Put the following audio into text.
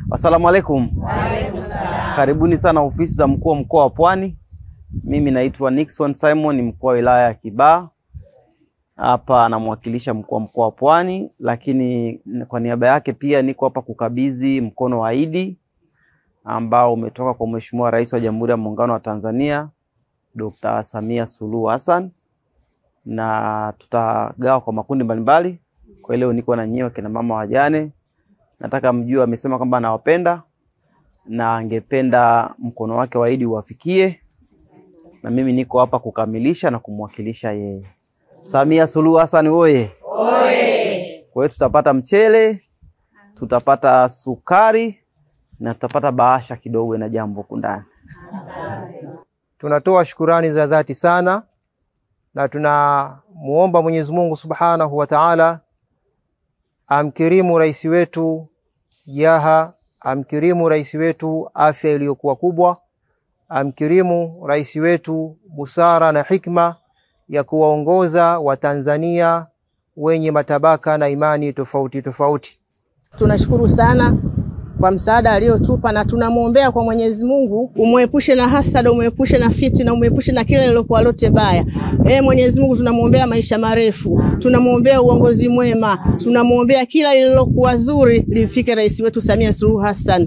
Assalamu alaikum. Karibuni sana ofisi za mkuu wa mkoa wa Pwani. Mimi naitwa Nixon Simon, ni mkuu wa wilaya ya Kibaha. Hapa anamwakilisha mkuu wa mkoa wa Pwani, lakini kwa niaba yake pia niko hapa kukabidhi mkono wa Idi ambao umetoka kwa Mheshimiwa Rais wa Jamhuri ya Muungano wa Tanzania Dr. Samia Suluhu Hassan, na tutagawa kwa makundi mbalimbali. Kwa leo niko na nyewe kina mama wajane, nataka mjue, amesema kwamba anawapenda na angependa mkono wake wa Idi uwafikie, na mimi niko hapa kukamilisha na kumwakilisha yeye. Samia Suluhu Hassan oye! Kwa hiyo tutapata mchele, tutapata sukari na tutapata bahasha kidogo na jambo huku ndani. Tunatoa shukurani za dhati sana na tunamuomba Mwenyezi Mungu Subhanahu wa Ta'ala amkirimu rais wetu Yaha, amkirimu rais wetu afya iliyokuwa kubwa, amkirimu rais wetu busara na hikma ya kuwaongoza Watanzania wenye matabaka na imani tofauti tofauti. Tunashukuru sana kwa msaada aliotupa na tunamwombea kwa Mwenyezi Mungu umwepushe na hasada, umwepushe na fitina, umwepushe na kila lilokuwa lote baya. E Mwenyezi Mungu, tunamwombea maisha marefu, tunamwombea uongozi mwema, tunamwombea kila lililokuwa zuri limfike rais wetu Samia Suluhu Hassan.